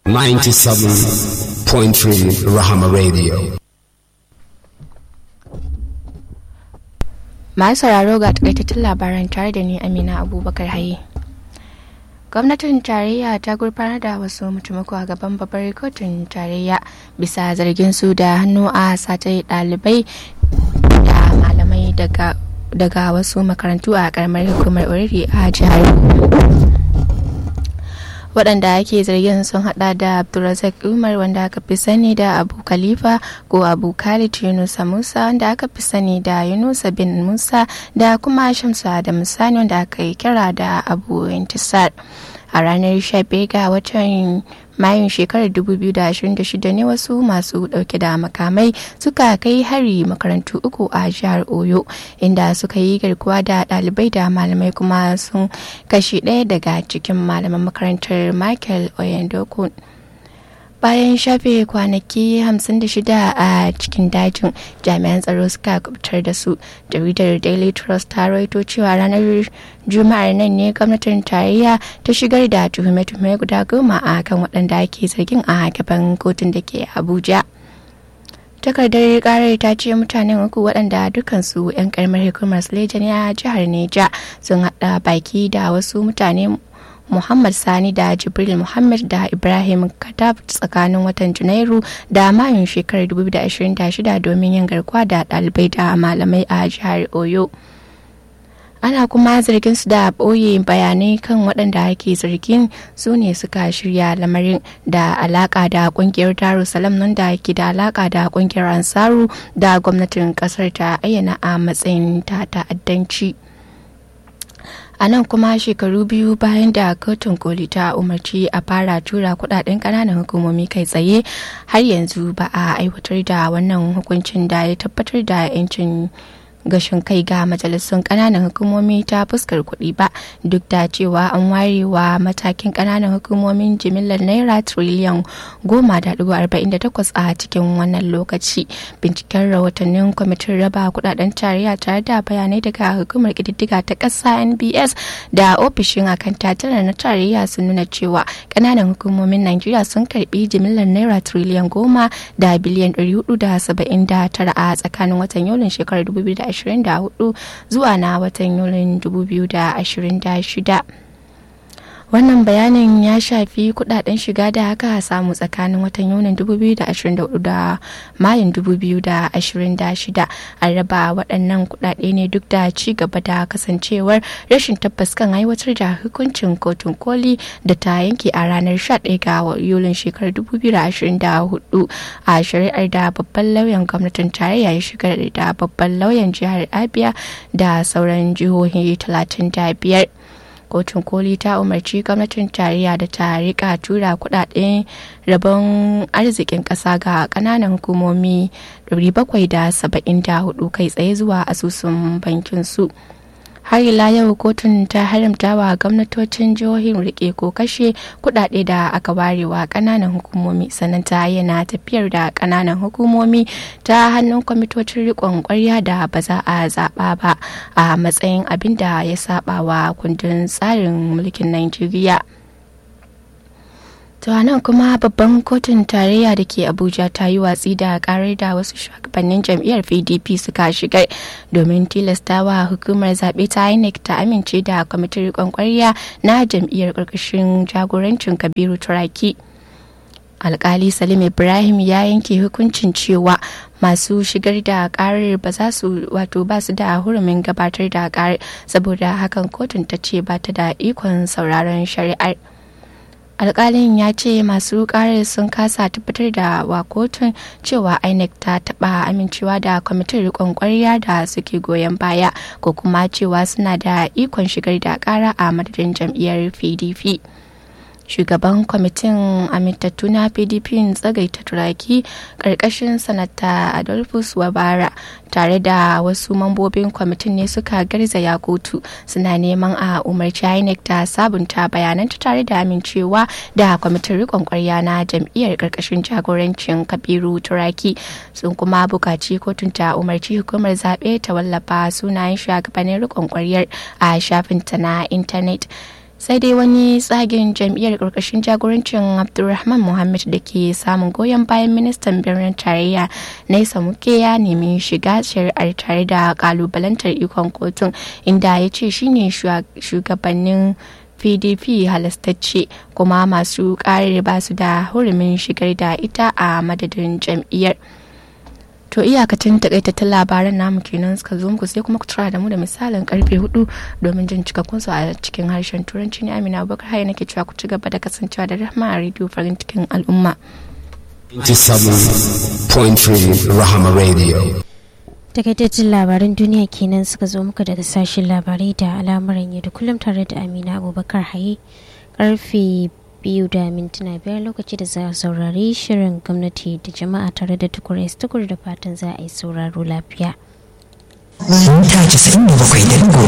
97.3 Rahama Radio. masu sauraro ga takaitattun labaran tare da ni amina abubakar haye gwamnatin tarayya ta gurfanar da wasu mutumako a gaban babbar kotun tarayya bisa zargin su da hannu a sace ɗalibai da malamai daga daga wasu makarantu a karamar hukumar oriri a jihar waɗanda ake zargin sun hada da abdulrazak umar wanda aka fi sani da abu khalifa ko abu khalid yunusa musa wanda aka fi sani da yunusa bin musa da kuma shamsa da musani wanda aka yi kira da abu intisar a ranar 15 ga watan mayun shekarar 2026 ne wasu masu dauke da makamai suka kai hari makarantu uku a jihar oyo inda suka yi garkuwa da dalibai da malamai kuma sun kashe ɗaya daga cikin malaman makarantar michael oyendokun bayan shafe kwanaki 56 a cikin dajin jami'an tsaro suka kubutar da su jaridar daily trust ta rawaito cewa ranar juma'ar nan ne gwamnatin tarayya ta shigar da tuhume-tuhume guda goma a kan waɗanda ake zargin a gaban kotun da ke abuja takardar karar ta ce mutanen uku waɗanda dukansu 'yan karamar hukumar suleja ne a jihar neja sun haɗa baki da wasu mutane Muhammad Sani da Jibril Muhammad da Ibrahim Katab tsakanin watan Janairu da Mayun shekarar 2026 domin yin garkuwa da ɗalibai da malamai a jihar Oyo. Ana kuma zargin su da ɓoye bayanai kan waɗanda ake zargin su ne suka shirya lamarin da alaka da ƙungiyar Darussalam nan da ke da alaka da ƙungiyar Ansaru da gwamnatin ƙasar ta ayyana a matsayin ta ta'addanci. a nan kuma shekaru biyu bayan da kotun koli ta umarci a fara tura kudaden kananan hukumomi kai tsaye har yanzu ba a aiwatar da wannan hukuncin da ya tabbatar da 'yancin gashin kai ga majalisun kananan hukumomi ta fuskar kuɗi ba duk da cewa an ware wa matakin kananan hukumomin jimillar naira triliyan goma da ɗigo arba'in da takwas a cikin wannan lokaci binciken rahotannin kwamitin raba kudaden tarayya tare da bayanai daga hukumar ƙididdiga ta ƙasa nbs da ofishin akan tattalin na tarayya sun nuna cewa kananan hukumomin najeriya sun karbi jimillar naira triliyan goma da biliyan ɗari hudu da saba'in da tara a tsakanin watan yulin shekarar 2020 2024 zuwa na watan yulin 2026 wannan bayanin ya shafi kudaden shiga da aka samu tsakanin watan yunin 2024 da mayun 2026 an raba waɗannan kudade ne duk da ci gaba da kasancewar rashin tabbas kan aiwatar da hukuncin kotun koli da ta yanke a ranar 11 ga yulin shekarar 2024 a shari'ar da babban lauyan gwamnatin tarayya ya shigar da babban lauyan jihar abia da sauran jihohi 35 kotun koli ta umarci gwamnatin tarayya da ta rika tura kudaden rabon arzikin kasa ga kananan hukumomi 774 kai tsaye zuwa asusun bankin su har ila yau kotun ta haramta wa gwamnatocin jihohin rike ko kashe kudade da aka warewa kananan hukumomi sannan ta yana tafiyar da kananan hukumomi ta hannun kwamitocin rikon kwarya da ba za a zaba ba a matsayin abin da ya saba wa kundin tsarin mulkin Najeriya. To nan kuma babban kotun tarayya da ke Abuja ta yi watsi da karar da wasu shugabannin jam'iyyar PDP suka shigar domin tilastawa hukumar zaɓe ta INEC ta amince da kwamitin riƙon ƙwarya na jam'iyyar ƙarƙashin jagorancin Kabiru Turaki. alkali salim ibrahim ya yanke hukuncin cewa masu shigar da karar ba za su wato ba su da hurumin gabatar da karar saboda hakan kotun ta ce ba ta da ikon sauraron shari'ar alkalin ya ce masu karar sun kasa tabbatar da wa kotun cewa inec ta taba amincewa da kwamitin rikon kwarya da suke goyon baya ko kuma cewa suna da ikon shigar da kara a madadin jam'iyyar pdp shugaban kwamitin amintattu na pdp tsagaita turaki karkashin sanata adolphus wabara tare da wasu mambobin kwamitin ne suka garzaya kotu suna neman a umarci inec ta sabunta bayananta tare da amincewa da kwamitin rikon kwarya na jam'iyyar karkashin jagorancin kabiru turaki sun kuma bukaci kotun ta umarci hukumar zaɓe ta wallafa sunayen shugabannin rikon kwaryar a shafinta na intanet sai dai wani tsagen jam'iyyar ƙarƙashin jagorancin abdulrahman muhammad da ke samun goyon bayan ministan birnin tarayya naisa muke ya nemi shiga shari'ar tare da kalubalantar ikon kotun inda ya ce shine shugabannin pdp halastacce kuma masu ƙarar ba su da hurumin shigar da ita a madadin jam'iyyar to iyakacin takaitattun labaran namu kenan suka zo muku sai kuma ku tura da mu da misalin karfe hudu domin jin cikakkun su a cikin harshen turanci ne amina abubakar haya nake cewa ku ci gaba da kasancewa da rahma a rediyo farin cikin al'umma 97.3 Rahama Radio. takaitaccen labaran duniya kenan suka zo muka daga sashen labarai da al'amuran yau da kullum tare da amina abubakar haye karfe biyu da mintuna biyar lokaci da za a saurari shirin gwamnati da jama'a tare da tukur tukur da fatan za a yi sauraro lafiya. Mita 97.3